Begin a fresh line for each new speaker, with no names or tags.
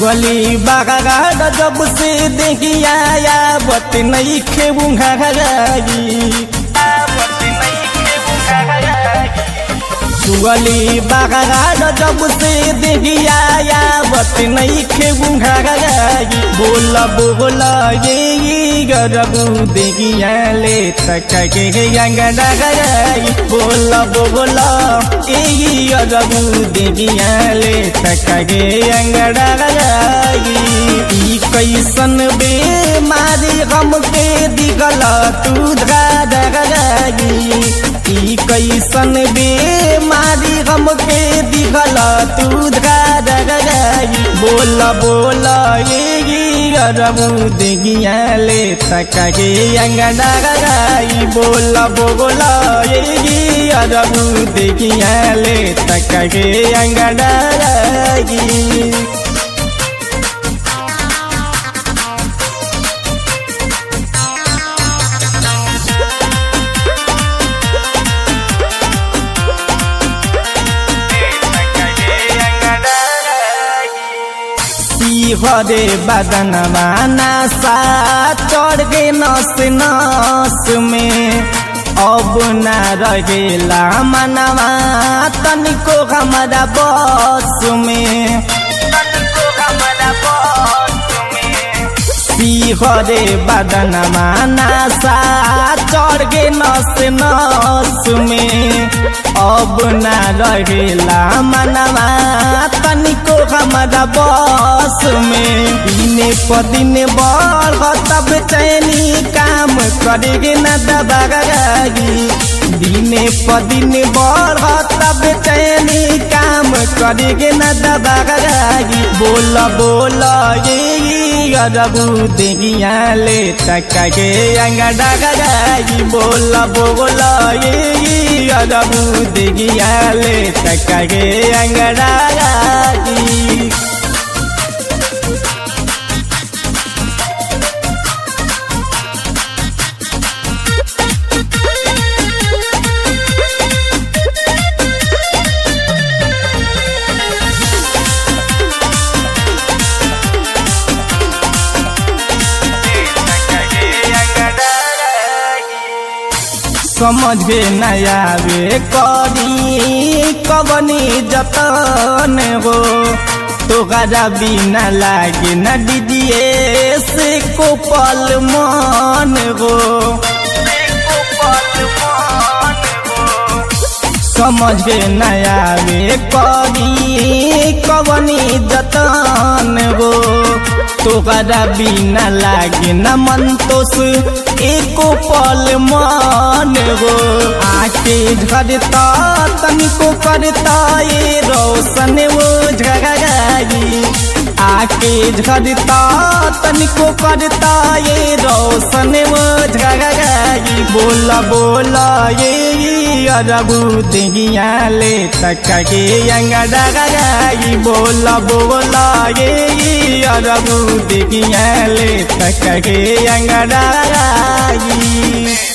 छुअली बागा जब से देखिया या बत नहीं खेबूंगी छुअली बागा जब से देखिया या बत नहीं खेबूंगी बोल बोल ये गरबू देखिया ले तक के अंगना गई बोल बोल ये गरबू देखिया ले तक के अंगना गई ई कैसन बे मारी गम के दिगल तू गई ई कैसन बे मारी गम के दिगल तू गई बोल बोल ये गरबू देगिया ले तक के अंगना गई बोल बोल ये गरबू देगिया ले तक के अंगना गई हरे बदनवा नासा चढ़ गे नस नस में अब न रहेला मनवा तनिको हमारा बस में हरे बदनवा नासा चढ़ गे नस नस में अब न रहेला मनवा तनिको हमारा बस में दिने प दिन बढ़ तब चैनी काम करेगे न दबागी दिने प दिन बढ़ तब चैनी काम करेगे न दबागी बोल बोल ये गरबू देगिया ले तक के अंगड़ा गई बोल बोल ये गरबू देगिया ले तक के अंगड़ा गई समझ नया वे करी कबनी जतन हो तोहरा बिना लागे न दीजिए से को पल मन हो समझ नया वे करी कबनी जतन हो तोहरा बिना लागे न मन तोस एको पल मन हो आके झरता तनिको करता ये रोशन वो झगड़ाई आके झरता तनिको करता ये रोशन वो झगड़ाई बोल बोल ये अरबू देगिया ले तक के अंगड़ा गई बोल बोल ये अरबू देगिया ले तक के अंगड़ा गई